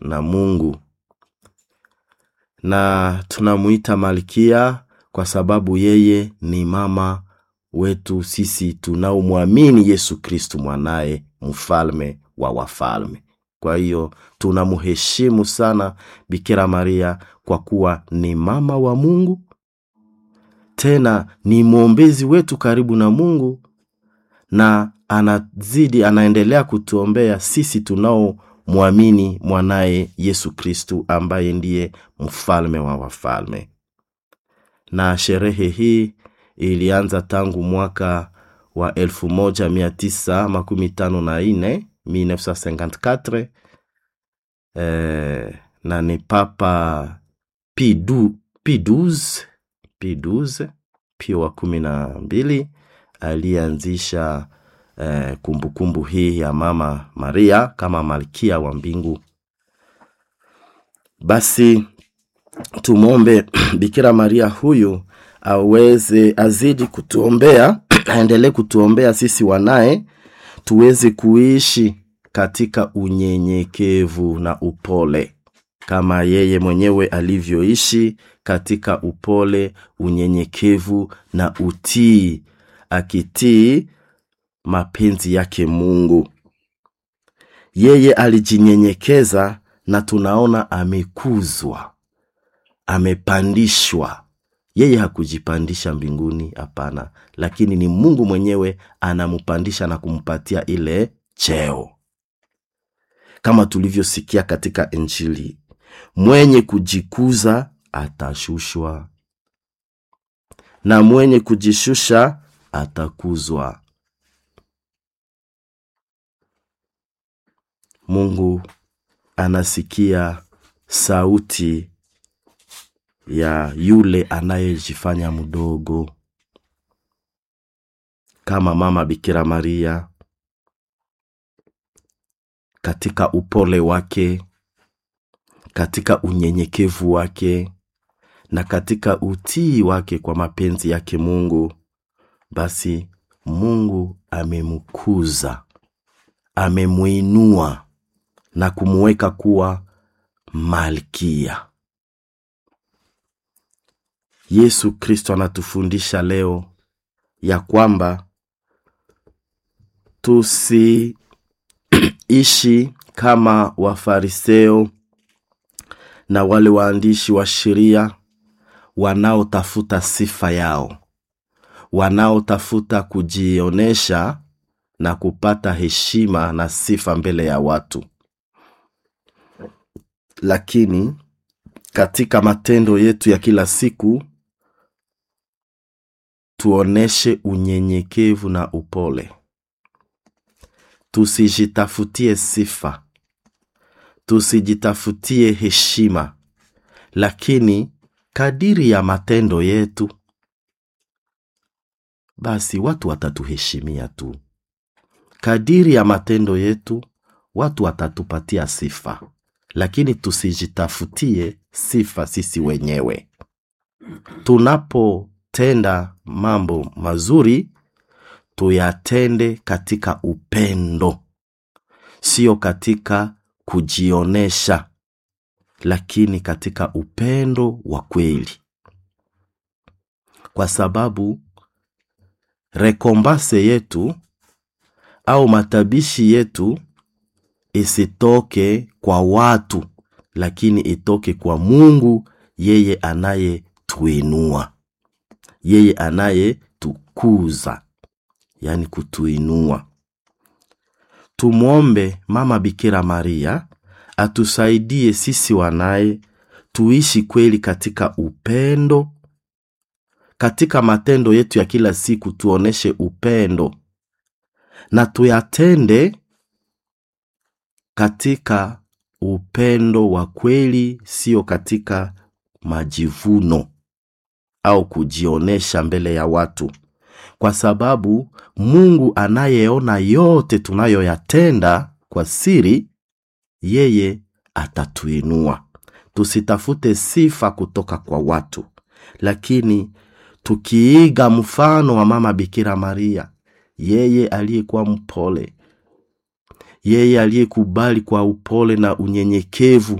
na Mungu, na tunamuita Malkia kwa sababu yeye ni mama wetu sisi tunaomwamini Yesu Kristu mwanaye mfalme wa wafalme. Kwa hiyo tunamheshimu sana Bikira Maria kwa kuwa ni mama wa Mungu, tena ni mwombezi wetu karibu na Mungu, na anazidi anaendelea kutuombea sisi tunaomwamini mwanaye Yesu Kristu ambaye ndiye mfalme wa wafalme. Na sherehe hii ilianza tangu mwaka wa 1954 1954 eh, na ni Papa Pidu, P12 P12 Pio wa kumi na mbili aliyeanzisha eh, kumbukumbu hii ya Mama Maria kama malkia wa mbingu. Basi tumwombe Bikira Maria huyu aweze azidi kutuombea, aendelee kutuombea sisi wanaye tuweze kuishi katika unyenyekevu na upole kama yeye mwenyewe alivyoishi katika upole, unyenyekevu na utii, akitii mapenzi yake Mungu. Yeye alijinyenyekeza na tunaona amekuzwa, amepandishwa. Yeye hakujipandisha mbinguni, hapana, lakini ni Mungu mwenyewe anampandisha na kumpatia ile cheo, kama tulivyosikia katika Injili, mwenye kujikuza atashushwa na mwenye kujishusha atakuzwa. Mungu anasikia sauti ya yule anayejifanya mdogo, kama mama Bikira Maria katika upole wake, katika unyenyekevu wake na katika utii wake kwa mapenzi yake Mungu. Basi Mungu amemkuza, amemwinua na kumuweka kuwa malkia. Yesu Kristo anatufundisha leo ya kwamba tusiishi kama Wafariseo na wale waandishi wa sheria wanaotafuta sifa yao, wanaotafuta kujionyesha na kupata heshima na sifa mbele ya watu, lakini katika matendo yetu ya kila siku tuoneshe unyenyekevu na upole. Tusijitafutie sifa, tusijitafutie heshima, lakini kadiri ya matendo yetu, basi watu watatuheshimia tu. Kadiri ya matendo yetu, watu watatupatia sifa, lakini tusijitafutie sifa sisi wenyewe. Tunapotenda mambo mazuri, tuyatende katika upendo, sio katika kujionesha, lakini katika upendo wa kweli, kwa sababu rekombase yetu au matabishi yetu isitoke kwa watu, lakini itoke kwa Mungu, yeye anayetuinua, yeye anayetukuza, yaani kutuinua. Tumwombe Mama Bikira Maria atusaidie sisi wanaye tuishi kweli katika upendo. Katika matendo yetu ya kila siku tuoneshe upendo na tuyatende katika upendo wa kweli, sio katika majivuno au kujionesha mbele ya watu, kwa sababu Mungu anayeona yote tunayoyatenda kwa siri, yeye atatuinua. Tusitafute sifa kutoka kwa watu, lakini tukiiga mfano wa Mama Bikira Maria, yeye aliyekuwa mpole, yeye aliyekubali kwa upole na unyenyekevu